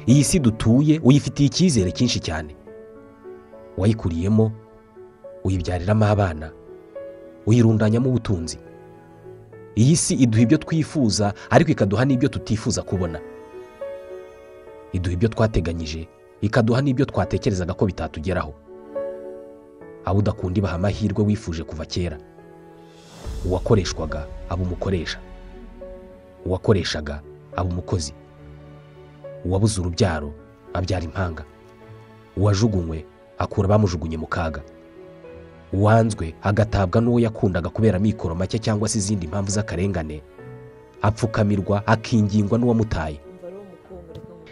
iyi si dutuye uyifitiye icyizere cyinshi cyane wayikuriyemo uyibyariramo abana uyirundanyamo ubutunzi iyi si iduha ibyo twifuza ariko ikaduha n'ibyo tutifuza kubona iduha ibyo twateganyije ikaduha n'ibyo twatekerezaga ko bitatugeraho abo udakunda ibaha amahirwe wifuje kuva kera uwakoreshwaga aba umukoresha uwakoreshaga aba umukozi uwabuze urubyaro abyara impanga uwajugunywe akura abamujugunye mu kaga uwanzwe agatabwa n'uwo yakundaga kubera amikoro make cyangwa se izindi mpamvu z'akarengane apfukamirwa akingingwa n'uwamutaye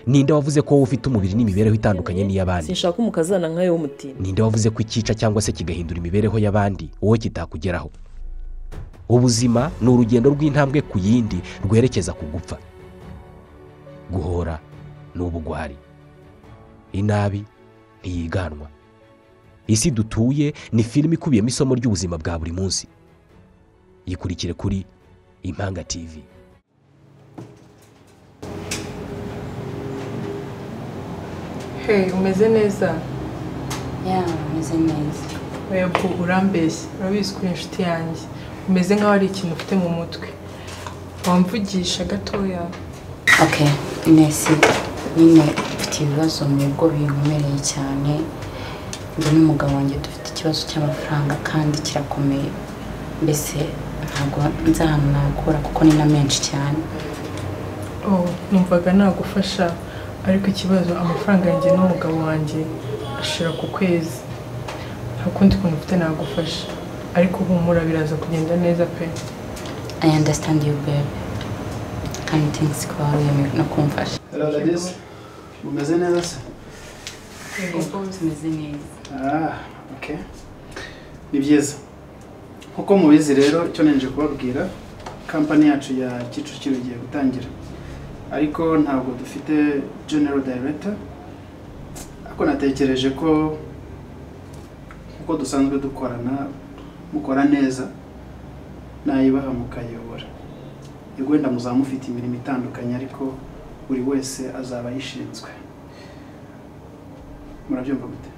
ninde wavuze ko wowe ufite umubiri n'imibereho itandukanye n'iy'abandi sinshaka umukazana nkayo w'umutima ninde wavuze ko ikica cyangwa se kigahindura imibereho y'abandi wowe kitakugeraho ubuzima ni urugendo rw'intambwe ku yindi rwerekeza ku gupfa guhora ni ubugwari inabi ntiyiganwa isi dutuye ni filime ikubiyemo isomo ry'ubuzima bwa buri munsi yikurikire kuri impanga tivi hehe umeze neza yaba umeze neza yego urambeshya urabizi ko uri inshuti yanjye umeze nk'aho ari ikintu ufite mu mutwe wamvugisha gatoya ok nesi nyine mfite ibibazo nibwo binkomereye cyane njye n'umugabo wanjye dufite ikibazo cy'amafaranga kandi kirakomeye mbese ntabwo nzamwakura kuko ni na menshi cyane oh numvaga nagufasha ariko ikibazo amafaranga yanjye n'umugabo wanjye ashira ku kwezi nta kundi kuntu ufite nagufasha ariko humura biraza kugenda neza pe i understand you babe kandi thanks ko wawemewe no kumfasha ragageze umeze neza se tumeze neza Ah, ok ni byiza nk'uko mubizi rero icyo nje kubabwira kampani yacu ya kicukiro igiye gutangira ariko ntabwo dufite general director ariko natekereje ko nk'uko dusanzwe dukorana mukora neza nayibaha mukayobora yego wenda muzaba mufite imirimo itandukanye ariko buri wese azaba ayishinzwe murabyumva gute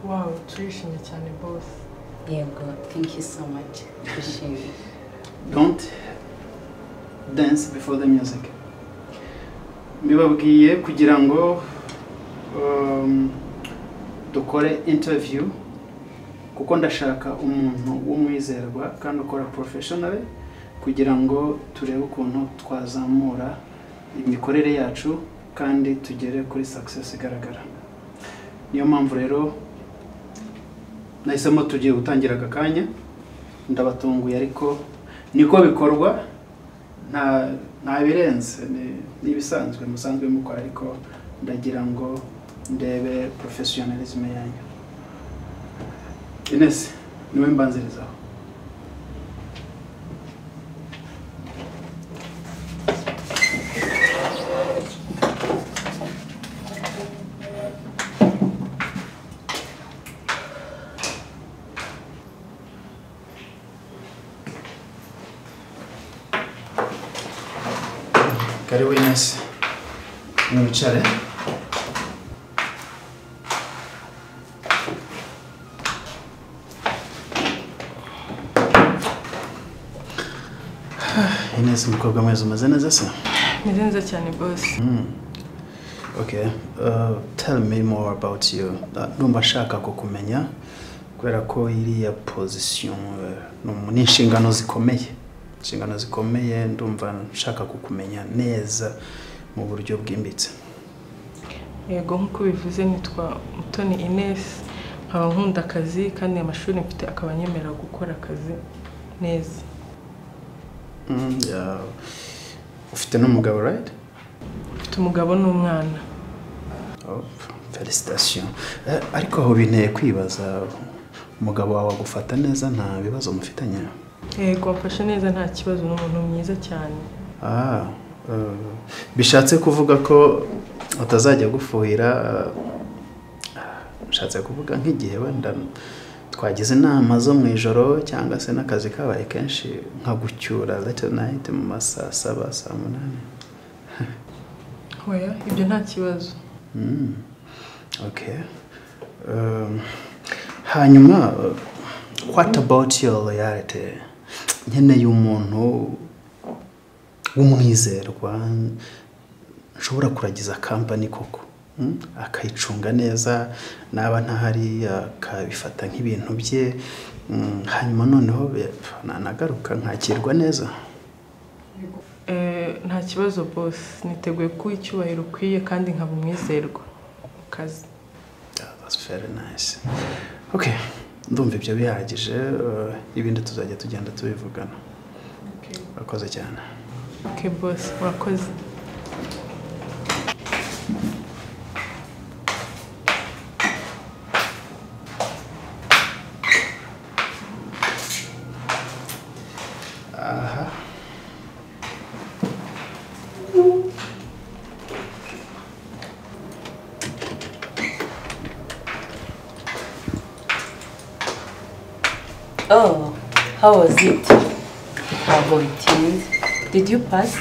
wawe turishimye cyane bose yego thank you so much twishimye don't dance before the music mbibabwiye kugira ngo um, dukore interview kuko ndashaka umuntu w'umwizerwa kandi ukora professionally kugira ngo turebe ukuntu twazamura imikorere yacu kandi tugere kuri success igaragara niyo mpamvu rero nahisemo tugiye gutangira aka kanya ndabatunguye ariko niko bikorwa nta nta birenze ni- ni ibisanzwe musanzwe mukora ariko ndagira ngo ndebe professionalism yanyu inesi niwe mbanzirizaho karibu inesi mwicare inesi mukobwa mwiza umeze neza se meze neza cyane bose Okay, uh, tell me more about you. Uh, Ndumva nshaka kukumenya kubera ko iriya position uh, ni umu- ni inshingano zikomeye inshingano zikomeye ndumva nshaka kukumenya neza mu buryo bwimbitse yego nk'uko bivuze nitwa mutoni ines nkaba nkunda akazi kandi amashuri mfite akaba anyemerera gukora akazi neza Mm, yeah. ufite n'umugabo right? mfite umugabo n'umwana Oh, felicitation Eh, ariko aho binteye kwibaza umugabo wawe agufata neza nta bibazo mufitanye yego wafashe neza nta kibazo ni umuntu mwiza cyane Ah, eh, bishatse kuvuga ko utazajya gufuhira eh, bishatse kuvuga nk'igihe wenda twagize inama zo mu ijoro cyangwa se n'akazi kabaye kenshi nka gucyura late night mu masaa saba saa munani hoya ibyo nta kibazo Mm. Okay. Um, hanyuma uh, what about your loyalty nkeneye umuntu w'umwizerwa nshobora kuragiza kampani koko mm? akayicunga neza naba ntahari akabifata nk'ibintu bye Mm, hanyuma noneho eh, nanagaruka nkakirwa neza Eh, nta kibazo bose niteguye kuha icyubahiro ukwiye kandi nkaba umwizerwa mu kazi Yeah, that's very nice okay ndumva ibyo bihagije eh, ibindi tuzajya tugenda tubivugana urakoze cyane oke bose urakoze aha Oh, how was it? Ntabwo bitinze. Did you pass?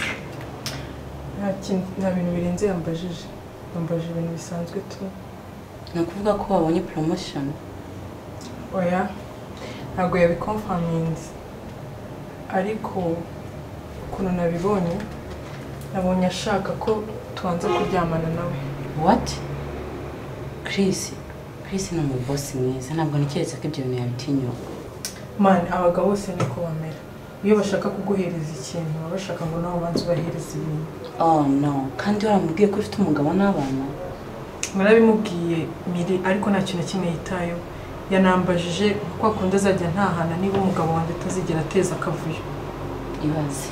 nta kintu nta bintu birenze yambajije yambajije ibintu bisanzwe tu Ni ukuvuga ko wabonye promotion. oya ntabwo yabikomfaminzi ariko ukuntu nabibonye nabonye ashaka ko tubanza kuryamana nawe What? Chris. Chris ni umubosi mwiza. Ntabwo ntekereza ko ibyo bintu yabitinyuka. mani abagabo bose niko bamera iyo bashaka kuguhereza ikintu baba bashaka ngo nawe ubanze ubahereze ibintu Oh no. Kandi waramubwiye ko ufite umugabo n'abana? narabimubwiye miri ariko nta kintu na kimwe yitayeho yanambajije uko akunda azajya ntahana niba umugabo wanjye atazigera ateza akavuyo Ibaze.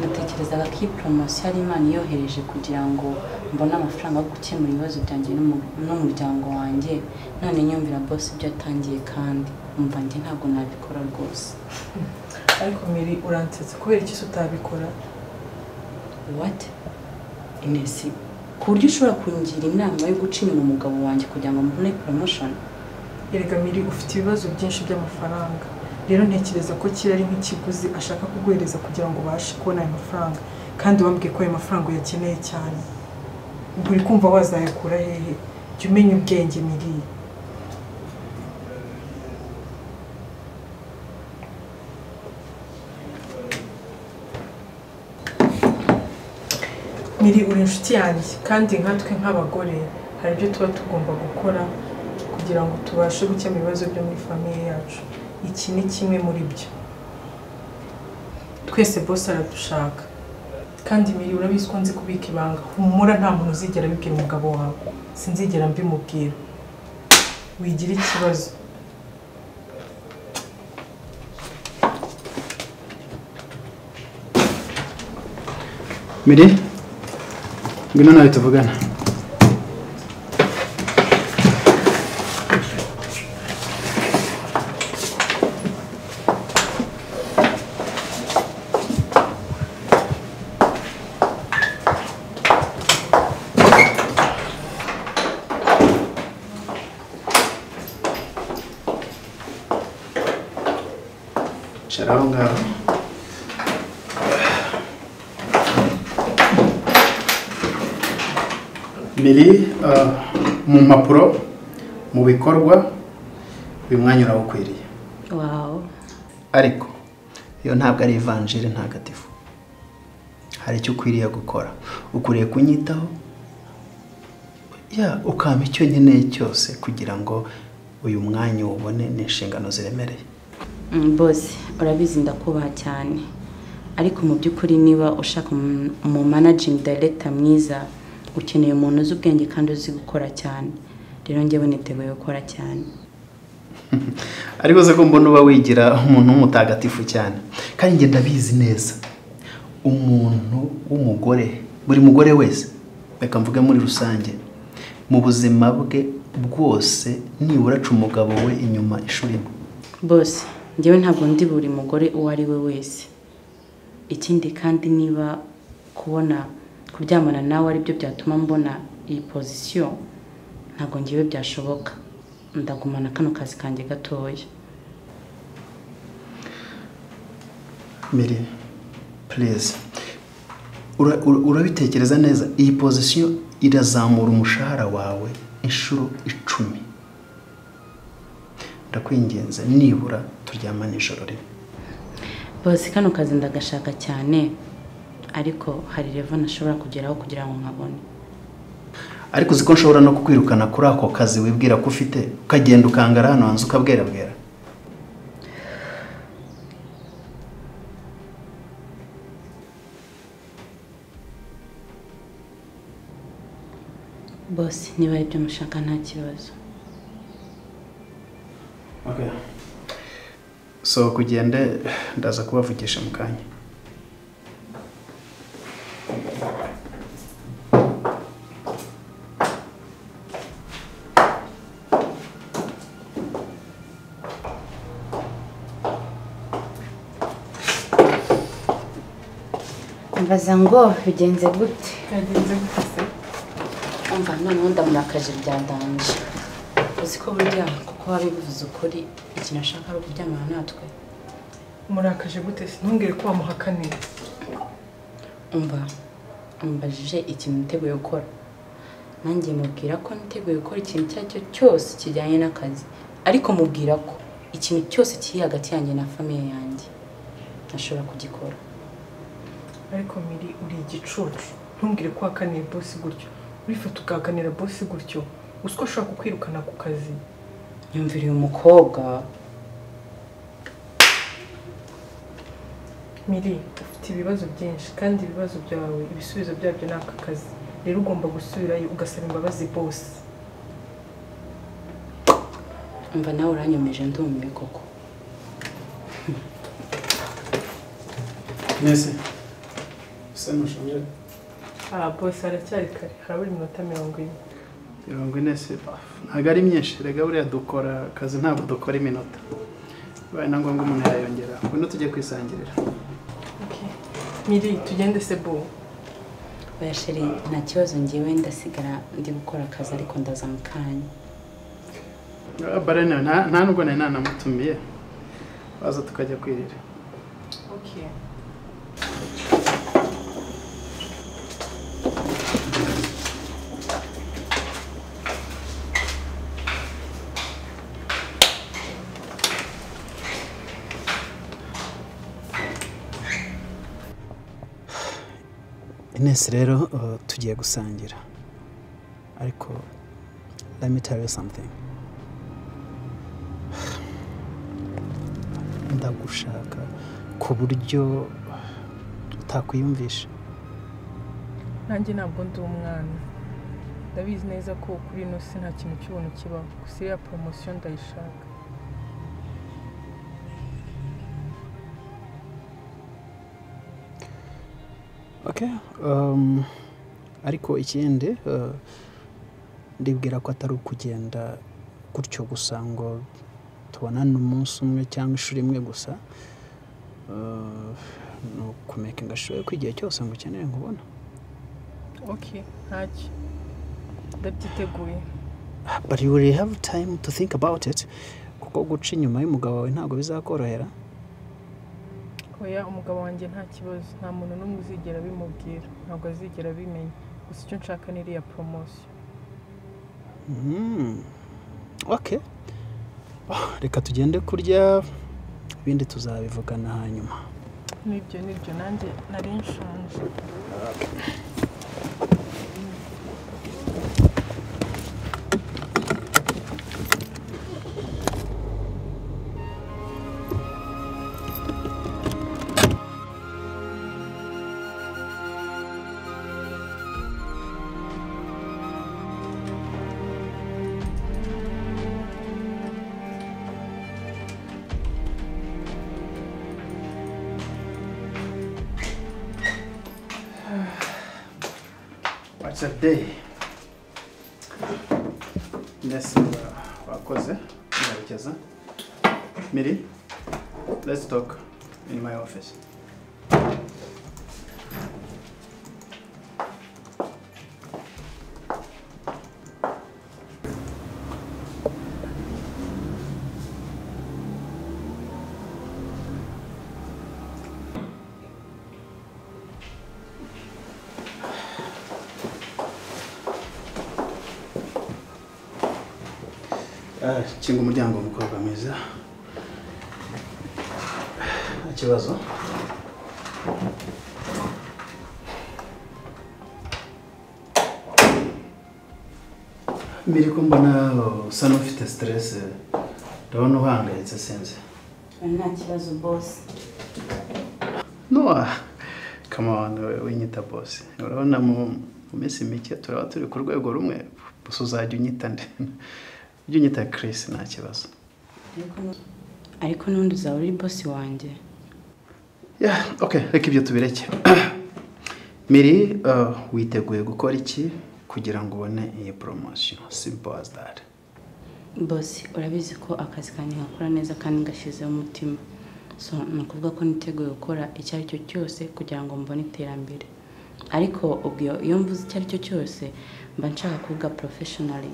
Natekerezaga ko iyi poromosiyo ari Imana iyohereje kugira ngo mbone amafaranga yo gukemura ibibazo byanjye n'umu- n'umuryango wanjye none nyumvira boss ibyo atangiye kandi umva njye ntabwo nabikora rwose ariko miri uransetsa kubera iki se utabikora What? Inesi ku buryo ushobora kungira inama yo guca inyuma umugabo wanjye kugira ngo mbone promotion erega miri ufite ibibazo byinshi by'amafaranga rero ntekereza ko kiri ari nk'ikiguzi ashaka kuguhereza kugira ngo ubashe kubona ayo mafaranga kandi wambwiye ko ayo mafaranga uyakeneye cyane ubwo uri kumva wazayakura hehe jya umenya ubwenge miri miri uri inshuti yanjye kandi nkatwe nk'abagore hari ibyo tuba tugomba gukora kugira ngo tubashe gukemura ibibazo byo muri famiye yacu iki ni kimwe muri byo twese bose aradushaka kandi miri urabizi ko nzi kubika ibanga humura nta muntu uzigera abibwira umugabo wawe sinzigera mbimubwira wigira ikibazo mire ngwino nawe tuvugana Shara aho ngaho biri mu mpapuro mu bikorwa uyu mwanya urawukwiriye wow ariko iyo ntabwo ari ivanjiri ntagatifu hari icyo ukwiriye gukora ukwiriye kunyitaho ya ukampa icyo nkeneye cyose kugira ngo uyu mwanya uwubone ni inshingano ziremereye boss urabizi ndakubaha cyane ariko mu by'ukuri niba ushaka umu- umu managing director mwiza ukeneye umuntu uzi ubwenge kandi uzi gukora cyane rero njyewe niteguye gukora cyane ariko uzi ko mbona uba wigira umuntu w'umutagatifu cyane kandi njye ndabizi neza umuntu w'umugore buri mugore wese reka mvuge muri rusange mu buzima bwe bwose nibura aca umugabo we inyuma ishuri imwe bose njyewe ntabwo ndi buri mugore uwo ari we wese ikindi kandi niba kubona kuryamana nawe aribyo byatuma mbona iyi pozisiyo ntabwo njyewe byashoboka ndagumana kano kazi kanjye gatoya mire purize ura- ura- urabitekereza neza iyi pozisiyo irazamura umushahara wawe inshuro icumi ndakwinginze nibura turyama nijoro rimwe bose kano kazi ndagashaka cyane ariko hari revo nashobora kugeraho kugira ngo nkabone ariko uzi ko nshobora no kukwirukana kuri ako kazi wibwira ko ufite ukagenda ukangara hano hanze ukabwerabwera bose niba ari ibyo mushaka nta kibazo so kugende ndaza kubavugisha mu kanya mbaza ngo bigenze gute yagenze gute se umva noneho ndamurakaje byadanje uzi ko burya kuko wabivuze ukuri ikintu ashaka ari ukuryamana natwe murakaje gute se ntungire ko wamuhakaniye umva umubajije ikintu niteguye gukora nanjye mubwira ko niteguye gukora ikintu icyo ari cyo cyose kijyanye n'akazi ariko mubwira ko ikintu cyose kiri hagati yanjye na famiye yanjye ntashobora kugikora ariko miri uri igicucu ntungire ko wahakaniye bosi gutyo urifata ugahakanira bosi gutyo uzi ko ashobora kukwirukana ku kazi yumvira uyu mukobwa miri ufite ibibazo byinshi kandi ibibazo byawe ibisubizo byabyo ni aka kazi rero ugomba gusubirayo ugasaba imbabazi bosi umva nawe uranyomeje ndumiwe koko mwese usa n'ushonje aha bosi haracyari kare harabura iminota mirongo ine mirongo ine se ntabwo ari myinshi rega buriya dukora akazi ntabwo dukora iminota bibaye na ngombwa umuntu yayongera ngwino tujye kwisangirira miri tugende se bo oya sheri nta kibazo ngewe ndasigara ndi gukora akazi ariko ndaza mu kanya Ah, barene nta nta nubwo nari nanamutumiye baza tukajya kwirira inesi rero uh, tugiye gusangira ariko let me tell you something ndagushaka ku buryo utakwiyumvisha nanjye ntabwo ndi umwana ndabizi neza ko kuri ino si nta kintu cy'ubuntu kibaho gusa iriya poromosiyo ndayishaka okay um, ariko ikindi uh, ndibwira ko atari ukugenda gutyo gusa ngo tubonane umunsi umwe cyangwa ishuri imwe gusa Uh, ni ukumekinga ashoboye ko igihe cyose ngo ukeneye nkubona oke ntacyo ndabyiteguye but you will have time to think about it kuko guca inyuma y'umugabo wawe ntabwo bizakorohera oya umugabo wanjye nta kibazo nta muntu n'umwe uzigera abimubwira ntabwo azigera abimenya gusa icyo nshaka ni iriya poromosiyo Mm. Okay. Ah, Reka tugende kurya ibindi tuzabivugana hanyuma. n'ibyo n'ibyo nanjye nari nshonje What's a day? Yes, wa- wakoze ndarekeza. Miri, let's talk in my office. Ah, kinga umuryango mukobwa mwiza nta kibazo mbere ko mbona usa n'ufite siteresi ndabona uhangayitse sinzi nta kibazo bose nowa kamana winyita bose urabona mu mu minsi mike turaba turi ku rwego rumwe gusa uzajya unyita nde ujya unyita kirisi nta kibazo ariko n'ubundi uzaba uri bosi wanjye ya oke reka ibyo tubireke miri eh, witeguye gukora iki kugira ngo ubone iyi poromosiyo simpo as that bosi urabizi ko akazi kanjye nkakora neza kandi ngashyizeho umutima so ni ukuvuga ko niteguye gukora icyo ari cyo cyose kugira ngo mbone iterambere ariko ubwo iyo- iyo mvuze icyo ari cyo cyose mba nshaka kuvuga porofeshinari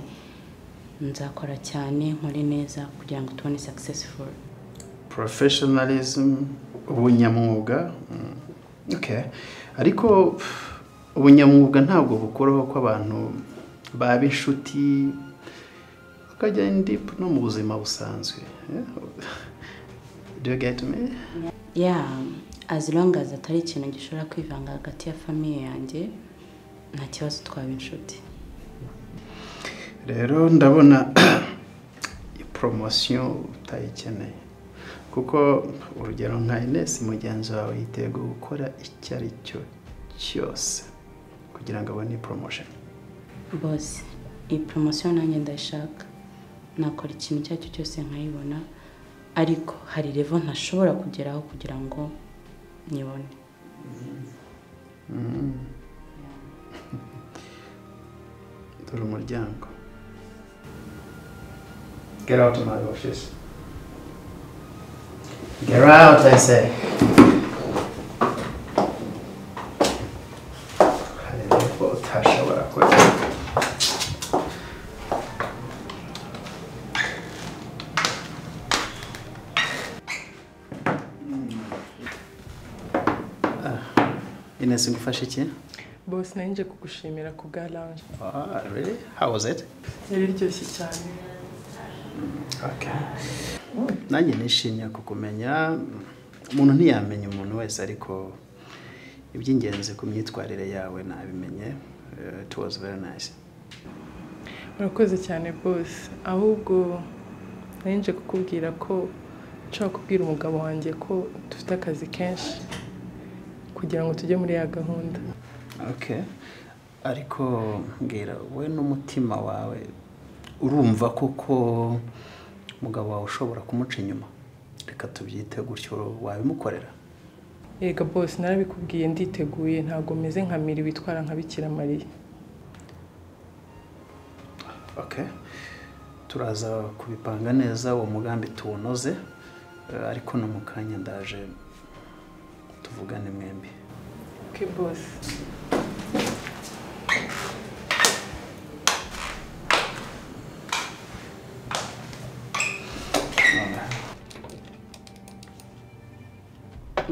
nzakora cyane nkore neza kugira ngo tubone successful professionalism ubunyamwuga mm, okay ariko pff, ubunyamwuga ntabwo bukuraho ko abantu baba inshuti bakajya deep no mu buzima busanzwe Yeah. do you get me ya as long as atari ikintu gishobora kwivanga hagati ya famiye yanjye nta kibazo twaba inshuti rero ndabona poromosiyo utayikeneye kuko urugero nka inesi mugenzi wawe yitego gukora icyo ari cyo cyose kugira ngo abone poromosheni bose iyi poromosiyo nanjye ndayishaka nakora ikintu icyo ari cyo cyose nkayibona ariko hari revo ntashobora kugeraho kugira ngo nyibone dore umuryango get out of my office get out i say hari impamvu utashobora kujya inesi ngufashe iki bose nayo nje kugushimira ku bwa ranje Ah, really? How was it? yari iryoshye cyane Okay. Nanjye nishimiye kukumenya. Umuntu ntiyamenya umuntu wese ariko iby'ingenzi ku myitwarire yawe nabimenye. Uh, it was very nice. urakoze cyane bose ahubwo nayo nje kukubwira ko nshobora kubwira umugabo wanjye ko dufite akazi kenshi kugira ngo tujye muri ya gahunda Okay. Ariko mbwira we n'umutima wawe urumva koko umugabo wawe ushobora kumuca inyuma. Reka tubyite gutyo wabimukorera. yega bose narabikubwiye nditeguye ntabwo meze nka miri witwara nka bikira mariya Okay. Turaza kubipanga neza uwo mugambi tuwunoze eh, ariko no mu kanya ndaje tuvugane mwembi. ke bose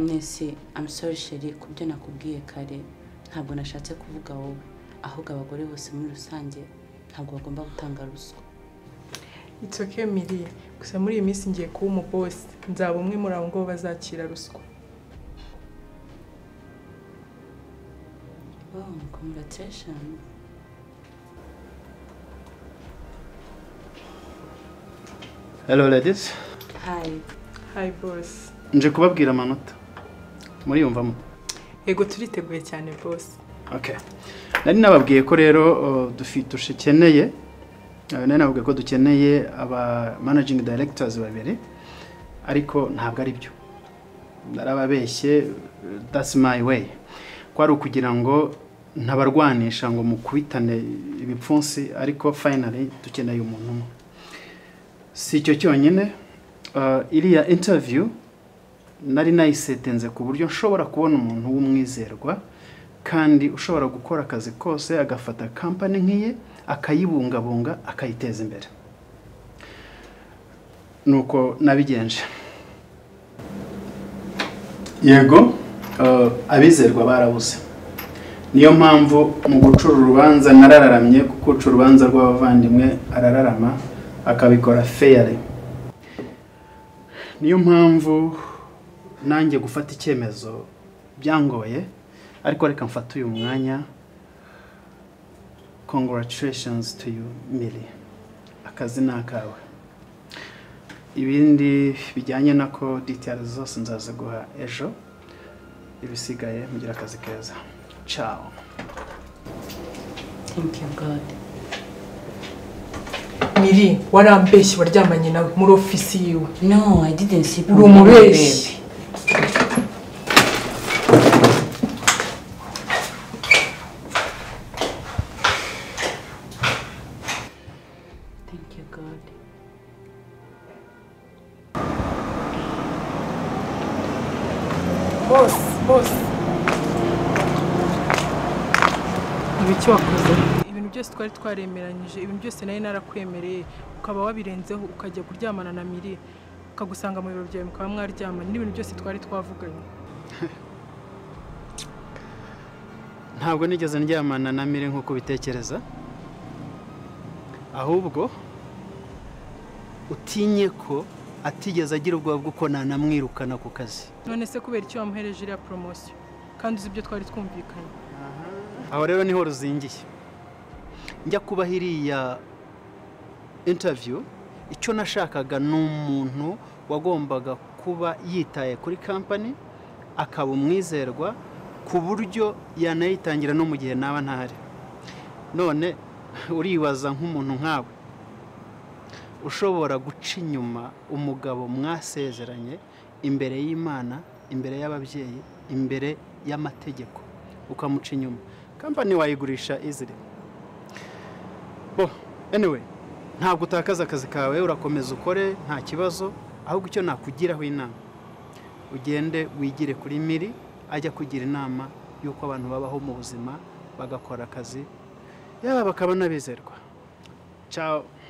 mwese amusore sheri ku byo nakubwiye kare ntabwo nashatse kuvuga wowe ahubwo abagore bose muri rusange ntabwo bagomba gutanga ruswa it's okay miri gusa muri iyi minsi ngiye kuba umubosi nzaba umwe muri abo ngabo bazakira ruswa oh congratulation Hello ladies. hi hi bose Nje kubabwira amanota. Muriyumvamo. yego turiteguye cyane bose Okay. Nari nababwiye ko rero uh, dufi- dushikeneye uh, nari nababwiye ko dukeneye aba managing directors babiri ariko ntabwo ari byo. Narababeshye uh, that's my way. Kwari ukugira ngo ntabarwanisha ngo mukubitane ibipfunsi ariko finally dukeneye umuntu umwe. Si icyo cyonyine uh, iriya interview nari nayisetenze ku buryo nshobora kubona umuntu w'umwizerwa kandi ushobora gukora akazi kose agafata kampani nk'iye akayibungabunga akayiteza imbere nuko nabigenje yego eh, abizerwa barabuze niyo mpamvu mu gucura urubanza narararamye kuko uca urubanza rw'abavandimwe arararama akabikora feyari niyo mpamvu nanjye gufata icyemezo byangoye ariko reka mfate uyu mwanya congratulations to you miri akazi ni akawe ibindi bijyanye nako ditiyari zose nzaziguha ejo ibisigaye mugira akazi keza ciao thank you god miri warambeshye waryamanye nawe muri ofisi yiwe no i didn't see uri umubeshyi thank you god bose bose ibi icyo wakoze ibintu byose twari twaremeranyije ibintu byose nari narakwemereye ukaba wabirenzeho ukajya kuryamana na miri ukagusanga mu biro byawe mukaba mwaryamana n'ibintu byose twari twavuganye ntabwo nigeze ndyamana na mire nk'uko ubitekereza ahubwo utinye ko atigeze agira ubwoba bw'uko nanamwirukana ku kazi none se kubera icyo wamuhereje iriya poromosiyo kandi uzi ibyo twari twumvikanye aho rero niho ruzingiye njya kuba iriya intaviyu icyo nashakaga ni umuntu wagombaga kuba yitaye kuri kampani akaba umwizerwa ku buryo yanayitangira no mu gihe naba ntahari none uribaza nk'umuntu nkawe ushobora guca inyuma umugabo mwasezeranye imbere y'imana imbere y'ababyeyi imbere y'amategeko ukamuca inyuma kampani wayigurisha izire bo anyway ntabwo utakaza akazi kawe urakomeza ukore nta kibazo ahubwo icyo nakugiraho inama ugende wigire kuri miri ajya kugira inama y'uko abantu babaho mu buzima bagakora akazi yaba bakaba n'abizerwa ciao